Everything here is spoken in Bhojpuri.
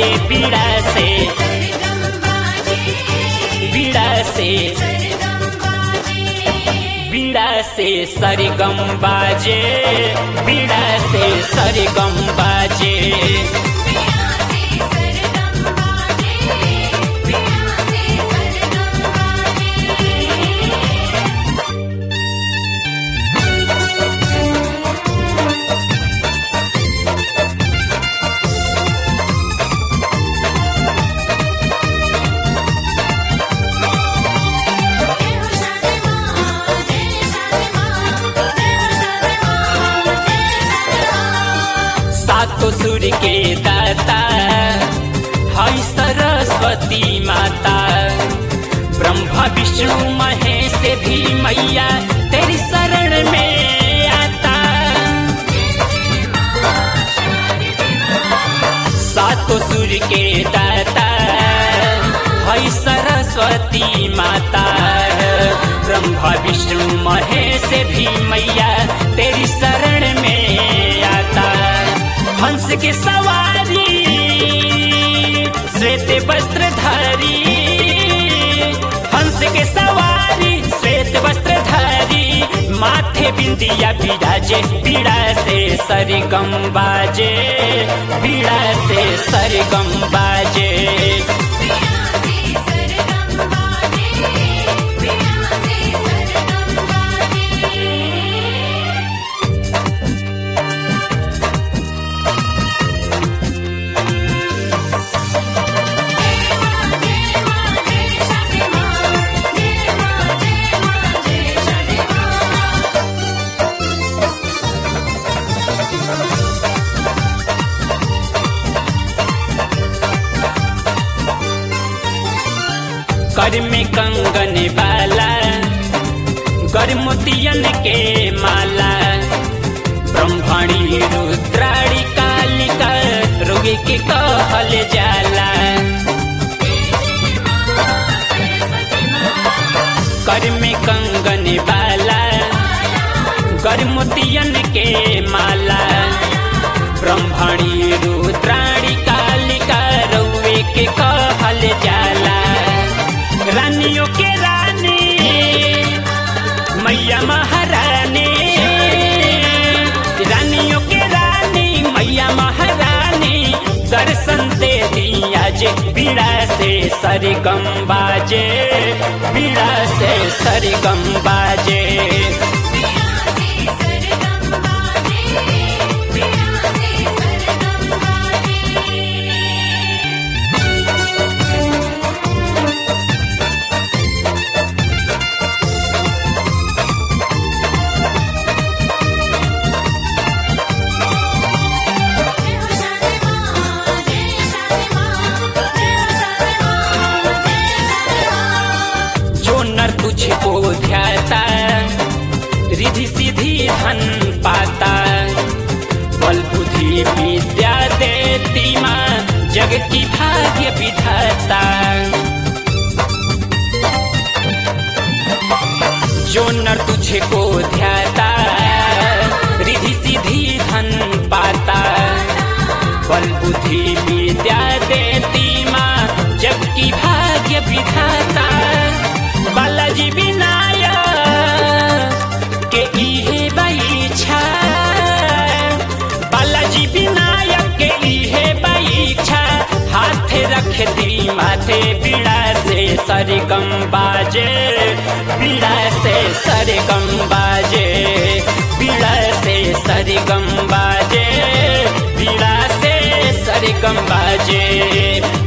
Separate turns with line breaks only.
बीड़ा से बीड़ा से बीड़ा से सरगम बाजे बीड़ा से सरगम बाजे सातो सुर के दाता हई सरस्वती माता ब्रह्मा विष्णु महेश भी मैया तेरी शरण में आता सातो सुर के दाता हई सरस्वती माता ब्रह्मा विष्णु महेश भी मैया तेरी शरण में आता हंस के सवारी श्वेत वस्त्रधारी हंस के सवारी श्वेत वस्त्रधारी माथे बिंदिया बिराजे पीड़ा से सरगम बाजे पीड़ा से सरगम बाजे कर में कंगन वाला कर मोतियन के माला ब्रह्मणी रुद्राणी कालिका रोगी के कहल जाला कर में कंगन वाला कर मोतियन के माला ब्रह्मणी रुद्राणी कालिका रउए के कहल जाला रानियों के रानी मैया महारानी रानियों के रानी मैया महारानी दर्शन दे दिया जे बीड़ा से सरगम बाजे बीड़ा से सरगम बाजे जो नर तुझको ध्याता रिधि सीधी धन पाता बल बुद्धि विद्या देती माँ जग की भाग्य विधाता जो नर तुझको ध्याता रिधि सीधी धन पाता बल बुद्धि विद्या देती माँ जग की भाग्य विधाता बालाजी विनायक के इहे बाईछा बालाजी विनायक के इहे बाईछा हाथे रख दी माथे पीड़ा से सरगम बाजे पीड़ा से सरगम बाजे पीड़ा से सरगम बाजे पीड़ा से सरगम बाजे